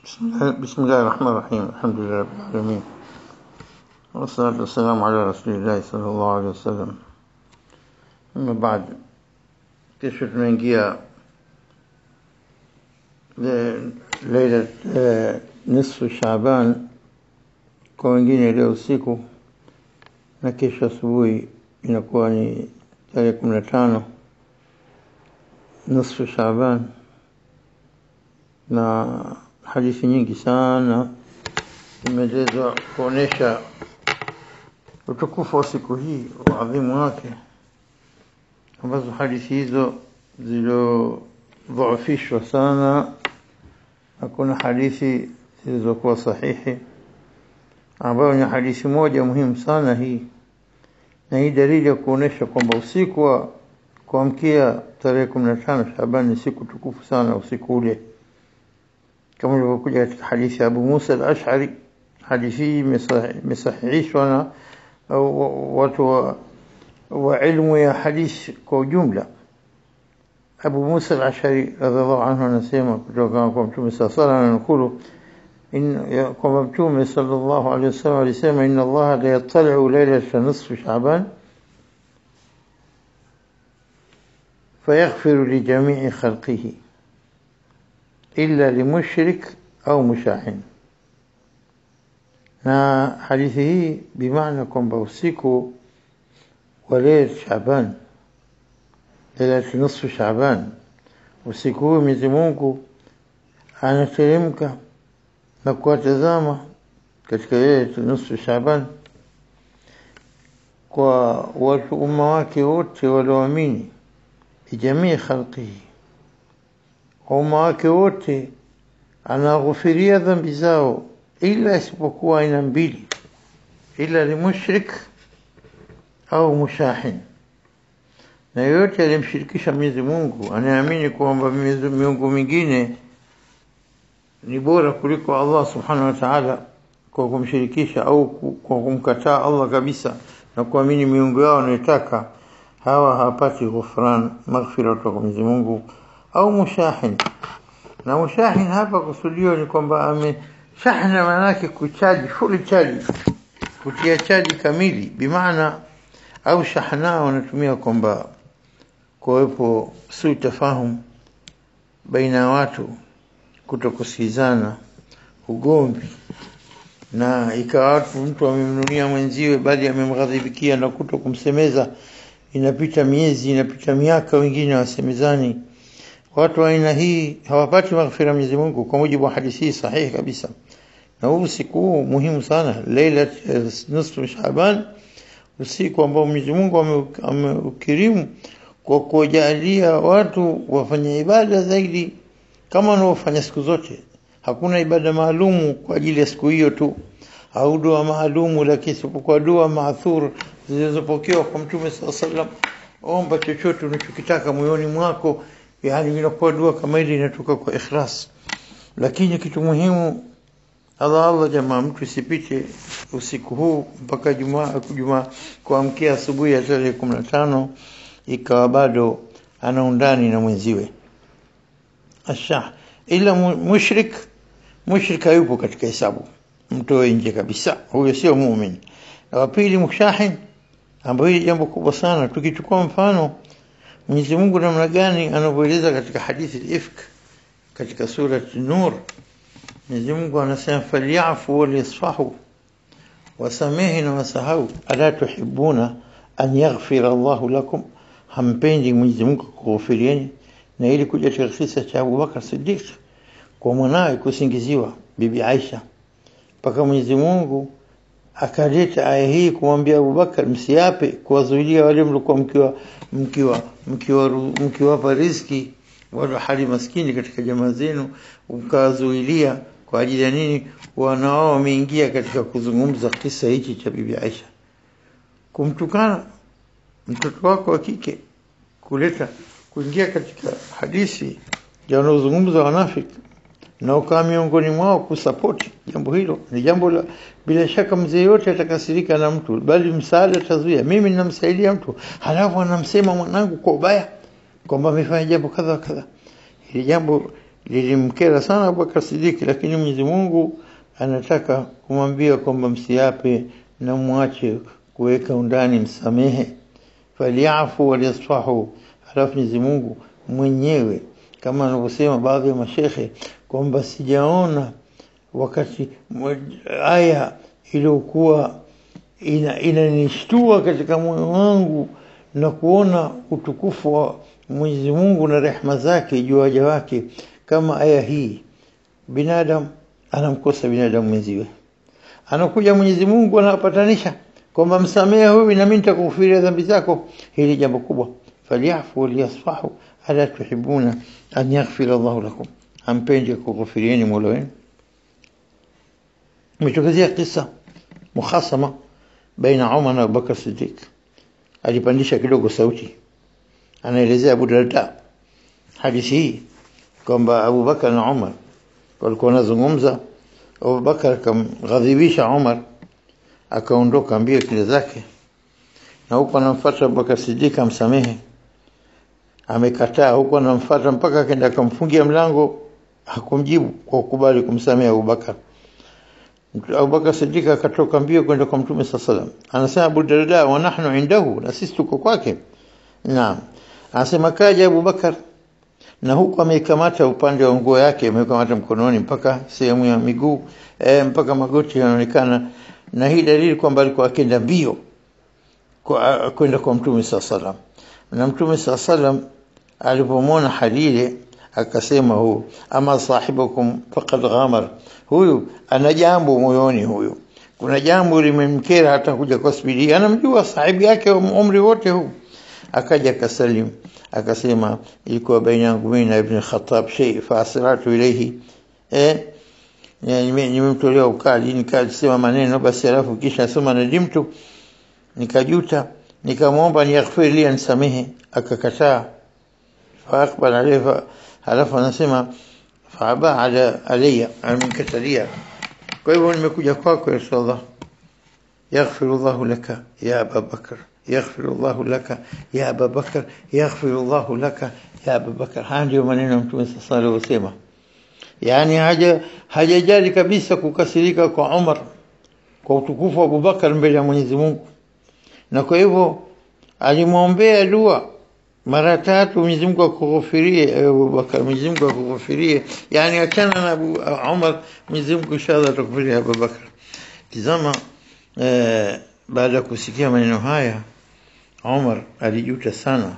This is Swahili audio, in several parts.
بسم الله, بسم الله الرحمن الرحيم الحمد لله رب العالمين والصلاة والسلام على رسول الله صلى الله عليه وسلم أما بعد kesho tunaingia leila nisfu Shaaban kwa wengine leo usiku na kesho asubuhi inakuwa ni tarehe kumi na tano nisfu Shaaban na hadithi nyingi sana zimeelezwa kuonesha utukufu wa siku hii uadhimu wake ambazo hadithi hizo zilizodhoofishwa sana hakuna hadithi zilizokuwa sahihi ambayo ni hadithi moja muhimu sana hii na hii dalili ya kuonesha kwamba usiku wa kuamkia tarehe kumi na tano Shaabani ni siku tukufu sana usiku ule kama ilivyokuja katika hadithi ya Abu Musa al-Ash'ari hadithi hii imesahihishwa na watu wa, wa ilmu ya hadithi kwa ujumla Abu Musa al-Ash'ari radhiallahu anhu anasema kutoka kwa Mtume sallallahu alayhi wasallam anakulu kwamba Mtume sallallahu alayhi wasallam alisema inna Allah la yattali'u laylata nisfi Sha'ban فيغفر لجميع خلقه إلا لمشرك أو مشاحن na hadithi hii bimaana kwamba usiku wa leil Shaaban leilati nusu Shaaban usiku huu Mwenyezi Mungu anateremka na kuwatazama katika leilati nusu Shaaban kwa watu umma wake wote walioamini bijamii khalqihi kwa umma wake wote anaghufiria dhambi zao ila isipokuwa aina mbili ila limushrik au mushahin na yoyote aliyemshirikisha Mwenyezi Mungu anayeamini kwamba miungu mingine ni bora kuliko Allah subhanahu wa ta'ala kwa kumshirikisha au kwa kumkataa Allah kabisa na kuamini miungu yao anayotaka hawa hawapati ghufran maghfira kutoka Mwenyezi Mungu au mushahin na mushahin hapa kusudio ni kwamba ame shahna maanake kuchaji full chaji kutia chaji kamili bimaana au shahna wanatumia kwamba kuwepo si tafahum baina ya watu kutokusikizana ugomvi na ikawa watu mtu amemnunia mwenziwe bali amemghadhibikia na kuto kumsemeza inapita miezi inapita miaka wengine wasemezani watu wa aina hii hawapati maghfira Mwenyezi Mungu kwa mujibu wa hadithi sahihi kabisa na huu usiku huu muhimu sana leila nusu Shaaban usiku ambao Mwenyezi Mungu ameukirimu kwa kujalia watu wafanye ibada zaidi kama wanaofanya siku zote hakuna ibada maalumu kwa ajili ya siku hiyo tu au dua maalumu lakini isipokuwa dua maathur zilizopokewa kwa Mtume sallallahu alaihi wasallam omba chochote unachokitaka moyoni mwako yani inakuwa dua kama ile inatoka kwa ikhlas lakini kitu muhimu Allah Allah jamaa mtu isipite usiku huu mpaka jumaa jumaa kuamkia asubuhi ya tarehe 15 ikawa bado ana undani na mwenziwe asha ila mushrik mushrik hayupo katika hesabu mtoe nje kabisa huyo sio muumini na wa pili mushahin ambayo hili jambo kubwa sana tukichukua mfano Mwenyezi Mungu namna gani anavyoeleza katika hadithi al-Ifk katika sura Nur Mwenyezi Mungu anasema falyafu walyasfahu wasamehe na wasahau ala tuhibuna an yaghfira Allah lakum hampendi Mwenyezi Mungu kughufirieni na ili kuja katika kisa cha Abu Bakar Siddiq kwa mwanawe kusingiziwa bibi Aisha mpaka Mwenyezi Mungu akaleta aya hii kumwambia Abubakar msiape kuwazuilia wale mlikuwa mkiwa mkiwa mkiwa mkiwapa riziki wale hali maskini katika jamaa zenu mkawazuilia kwa ajili ya nini wanao wameingia katika kuzungumza kisa hichi cha bibi Aisha kumtukana mtoto wako wa kike kuleta kuingia katika hadithi ya wanaozungumza wanafiki na ukawa miongoni mwao kusapoti jambo hilo ni jambo la bila shaka mzee yote atakasirika na mtu bali msaada tazuia mimi ninamsaidia mtu halafu anamsema mwanangu kwa ubaya kwamba amefanya jambo kadha kadha hili jambo lilimkera sana Abubakar Siddiq, lakini Mwenyezi Mungu anataka kumwambia kwamba msiape na mwache kuweka undani, msamehe. Faliafu waliyasfahu, halafu Mwenyezi Mungu mwenyewe kama anavyosema baadhi ya mashekhe kwamba sijaona wakati aya iliyokuwa inanishtua ina katika moyo wangu na kuona utukufu wa Mwenyezi Mungu na rehma zake juu waja wake kama aya hii. Binadamu anamkosa binadamu mwenziwe, anakuja Mwenyezi Mungu anawapatanisha kwamba msamehe huyu na mimi nitakufiria dhambi zako. Hili jambo kubwa. falyafu waliyasfahu ala tuhibuna an yaghfira Allahu lakum, ampende kughufirieni mola wenu. Imetokezea kisa mukhasama baina Umar na Abubakar Siddiq. Alipandisha kidogo sauti, anaelezea Abu Darda hadithi hii kwamba Abubakar na Umar walikuwa wanazungumza. Abubakar akamghadhibisha Umar, akaondoka mbio kile zake, na huko anamfuata Abubakar Siddiq amsamehe. Amekataa, huko anamfuata mpaka akaenda akamfungia mlango, hakumjibu kwa kukubali kumsamehe Abubakar. Abubakar Siddiq akatoka mbio kwenda kwa Mtume sallallahu alaihi wasallam. Anasema Abu Darda, wa nahnu indahu, na sisi tuko kwake. Naam, anasema kaja Abubakar na huku ameikamata upande wa nguo yake, ameikamata mkononi mpaka sehemu ya miguu e, mpaka magoti yanaonekana, na hii dalili kwamba alikuwa akenda mbio kwa kwenda kwa Mtume sallallahu alaihi wasallam. Na Mtume sallallahu alaihi wasallam alipomwona hali ile akasema, huu ama sahibukum faqad ghamar, huyu ana jambo moyoni, huyu kuna jambo limemkera hata kuja kwa spidi, anamjua sahibu yake umri wote huu. Akaja akasalimu akasema ilikuwa baina yangu mimi na Ibn Khattab shay fa asratu ilayhi eh nimemtolea ukali nikasema maneno basi, alafu kisha sema nadimtu, nikajuta, nikamwomba niyaghfir li, ansamehe, akakataa. Fa aqbal alayhi, halafu anasema fa aba ala alayya, amenikatalia. Kwa hivyo nimekuja kwako ya Rasulullah, yaghfiru Allahu laka ya Aba Bakr yaghfiru Allahu laka ya Aba Bakar, yaghfiru Allahu laka ya Aba Bakar. Haya ndio maneno ya Mtume sasa aliyosema, yaani haja hajajali kabisa kukasirika kwa Umar kwa utukufu wa Abubakar mbele ya Mwenyezi Mungu, na kwa hivyo alimwombea dua mara tatu, Mwenyezi Mungu akughufirie Abubakar, Mwenyezi Mungu akughufirie, yani achana na Abu Umar, Mwenyezi Mungu inshallah atakufiria Abubakar. Tizama eh, baada ya kusikia maneno haya Umar alijuta sana,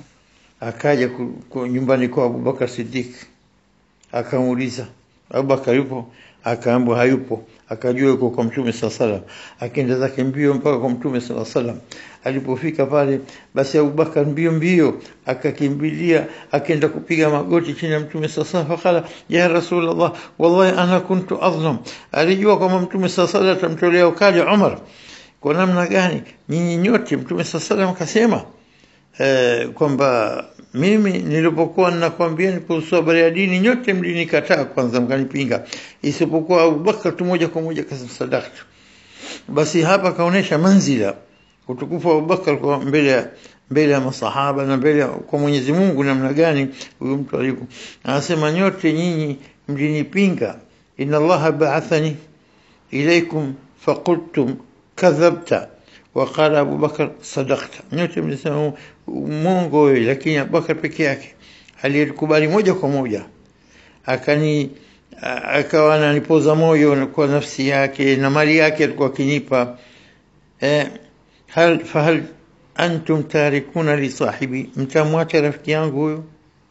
akaja nyumbani kwa Abubakar Siddiq akamuuliza, Abubakar yupo? Akaambiwa hayupo. Akajua yuko kwa Mtume sala salam, akaenda zake mbio mpaka kwa Mtume sala salam. Alipofika pale, basi Abubakar mbio mbio akakimbilia, akaenda kupiga magoti chini ya Mtume sala salam, fakala ya Rasulullah, wallahi ana kuntu adhlam. Alijua kwamba Mtume sala salam atamtolea ukali Umar kwa namna gani nyinyi nyote. Mtume saa salam akasema eh, kwamba mimi nilipokuwa ninakwambieni kuhusu habari ya dini nyote mlinikataa kwanza, mkanipinga, isipokuwa Abubakar tu moja kwa moja kasema sadaktu. Basi hapa kaonesha manzila utukufu wa Abubakar kwa mbele ya mbele ya masahaba na mbele kwa Mwenyezi Mungu, namna gani huyu mtu alivyo. Anasema nyote nyinyi mlinipinga, inna Allaha ba'athani ilaikum faqultum kadhabta waqala Abubakar sadakta, nyote mlisema mwongo wewe, lakini Abubakar peke yake aliyekubali moja kwa moja, akani akawa ananipoza moyo kwa nafsi yake na mali yake alikuwa akinipa. Eh, hal fahal antum tarikuna li sahibi, mtamwacha rafiki yangu huyo?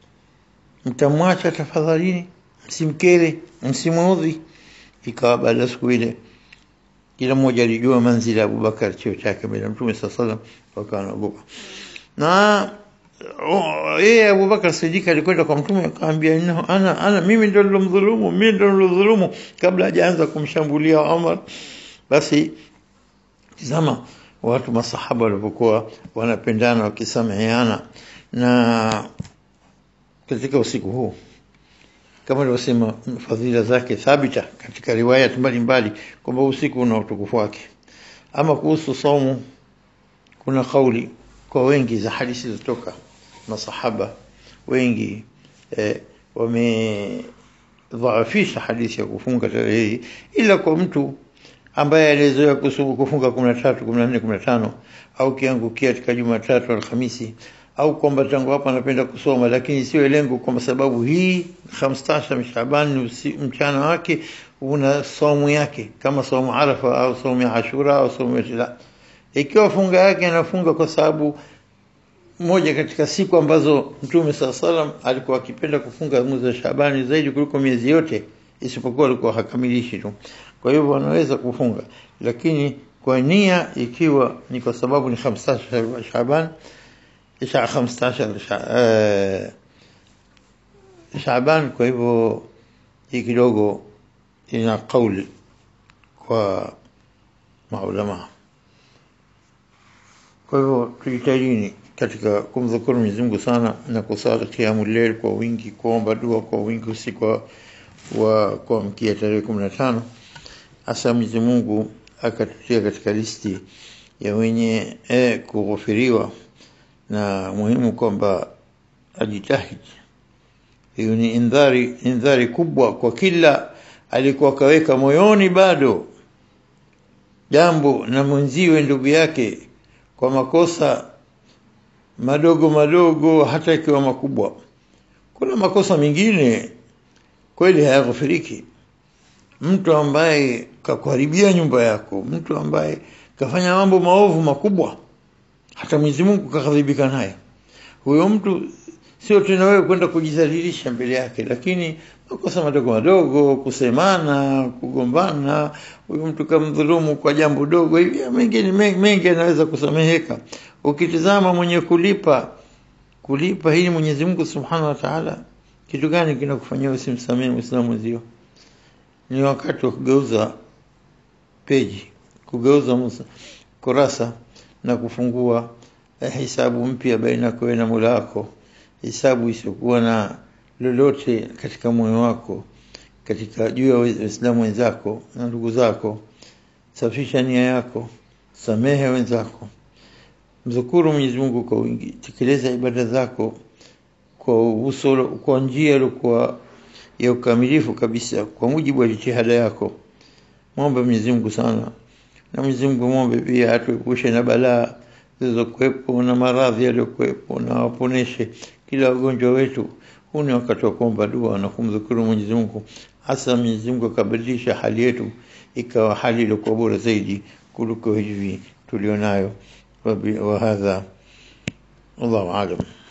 Mtamwacha tafadhalini, msimkere, msimuudhi. Ikawa baada ya siku ile kila mmoja alijua manzila ya Abubakar, cheo chake mbele ya Mtume saa salam, wakawa wanaogopa. Na yeye Abubakar Siddiq alikwenda kwa Mtume akamwambia, ana, ana mimi ndo nilomdhulumu, mimi ndo nilodhulumu, kabla hajaanza kumshambulia Umar. Basi tizama watu masahaba walivyokuwa wanapendana wakisameheana. Na katika usiku huu kama alivyosema fadhila zake thabita katika riwaya mbalimbali kwamba usiku una utukufu wake. Ama kuhusu saumu, kuna kauli kwa wengi za hadithi zilizotoka masahaba wengi eh, wamedhaafisha hadithi ya kufunga tarehe hii ila kwa mtu ambaye alizoea kufunga 13 14 15 au kiangukia katika Jumatatu Alhamisi au kwamba tangu hapa anapenda kusoma lakini sio lengo kwa sababu hii 15 Shaaban mchana wake una saumu yake kama saumu Arafa au saumu ya Ashura au saumu ya ikiwa funga yake anafunga kwa sababu moja katika siku ambazo Mtume saa salam alikuwa akipenda kufunga mwezi wa Shabani zaidi kuliko miezi yote isipokuwa alikuwa hakamilishi tu. Kwa hivyo anaweza kufunga, lakini kwa nia ikiwa ni kwa sababu ni 15 Shaban isha 15 Shaban, kwa hivyo hii kidogo ina kauli kwa maulama. Kwa hivyo tujitahidini katika kumdhukuru Mwenyezi Mungu sana na kusali qiyamul layl kwa wingi, kuomba dua kwa wingi usiku wa kuamkia tarehe 15 hasa Mwenyezi Mungu akatutia katika listi ya wenye eh, kughufiriwa, na muhimu kwamba ajitahidi. Hiyo ni indhari, indhari kubwa kwa kila alikuwa kaweka moyoni bado jambo na mwenziwe ndugu yake kwa makosa madogo madogo, hata ikiwa makubwa. Kuna makosa mengine kweli hayaghufiriki. Mtu ambaye kakuharibia nyumba yako, mtu ambaye kafanya mambo maovu makubwa, hata Mwenyezi Mungu kakadhibika naye, huyo mtu sio tena wewe kwenda kujidhalilisha mbele yake, lakini makosa madogo madogo, kusemana, kugombana, huyo mtu kamdhulumu kwa jambo dogo hivi, mengine mengi anaweza kusameheka. Ukitizama mwenye kulipa kulipa hili Mwenyezi Mungu Subhanahu wa Ta'ala, kitu gani kinakufanyia usimsamehe Muislamu mwenzio? Ni wakati wa kugeuza peji, kugeuza musa, kurasa na kufungua eh, hisabu mpya baina yako na Mola wako, hisabu isiyokuwa na lolote katika moyo wako, katika juu ya Waislamu wenzako na ndugu zako. Safisha nia yako, samehe wenzako, mzukuru Mwenyezi Mungu kwa wingi, tekeleza ibada zako kwa uso, kwa njia iliyokuwa ya ukamilifu kabisa, kwa mujibu wa jitihada yako. Mwombe Mwenyezi Mungu sana, na Mwenyezi Mungu mwombe pia atuepushe na balaa zilizokuwepo na maradhi yaliyokuwepo, na waponeshe kila wagonjwa wetu. Huu ni wakati wa kuomba dua na kumdhukuru Mwenyezi Mungu, hasa Mwenyezi Mungu akabadilisha hali yetu ikawa hali iliyokuwa bora zaidi kuliko hivi tulionayo. Wa hadha, wallahu alam.